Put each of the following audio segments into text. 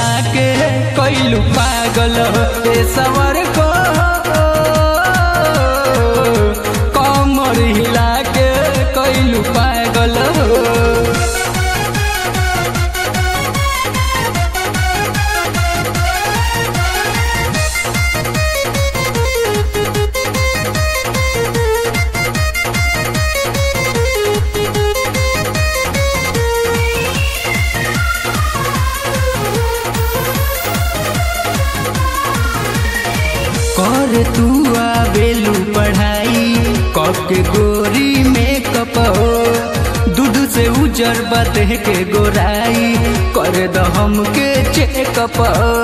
हिला के कैलू पागल ए सवर को कमर हिला के कैलू पागल कर तू आवेलू पढ़ाई कके गोरी मेकअप हो दूध से उजर बदह के गोराई कर द हमके चेकअप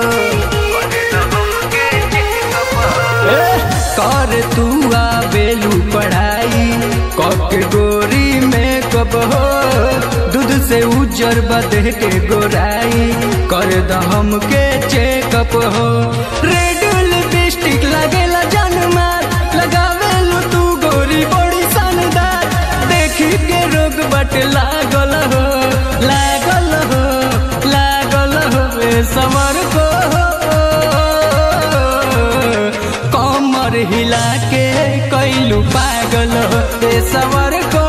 कर तू आवेलू पढ़ाई कके गोरी मेकअप हो दूध से उजर बदह के गोराई कर द हमके चेकअप हो रेड लिपस्टिक लगेला जनमार लगावेलू तू गोरी बड़ी शानदार देखी के रोग बट लागल हो लागल हो लागल हो ए समर को कमर हिला के कैलू पागल हो ए समर को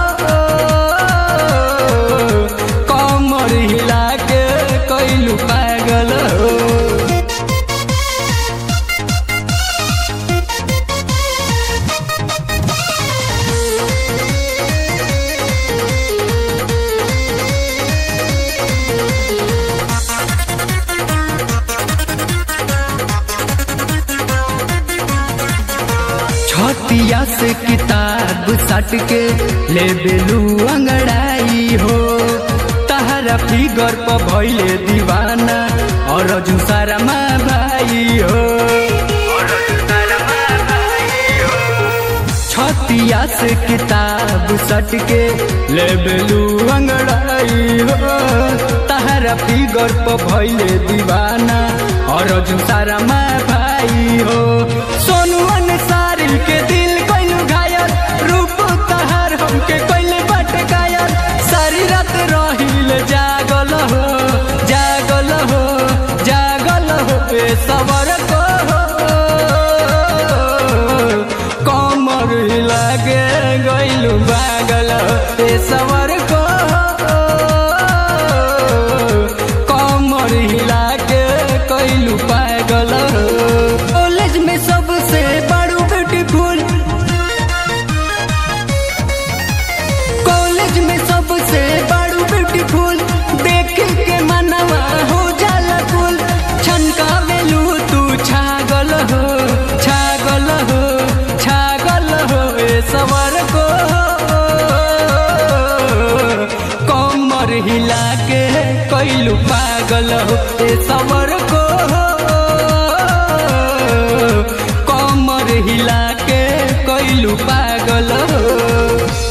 कमर हिला के कैलू पागल हो छतिया से किताब सट के ले बेलू अंगड़ाई हो तहरा फिगर पर भैले दीवाना और सारा माँ भाई हो छतिया से किताब सट के ले बेलू अंगड़ाई हो तहरा फिगर पर भैले दीवाना और सारा माँ भाई हो सोनू सारी के दिल कैलू घायल रूप तहार हमके कैले बट गायल सारी रात रहिल जागल हो जागल हो जागल हो ए सवर को कमर हिला के गैलू बागल ए सवर को कमर हिला के कैलू पागल कॉलेज में सबसे बड़ू ब्यूटीफुल कॉलेज में सबसे बड़ू ब्यूटीफुल देख के मनवा हो जाला कुल छनका बेलू तू छागल हो छागल हो छागल हो ए सवर को कमर हिला के कैलू पागल हो ए सवर को कमर हिला के कैलू पागल हो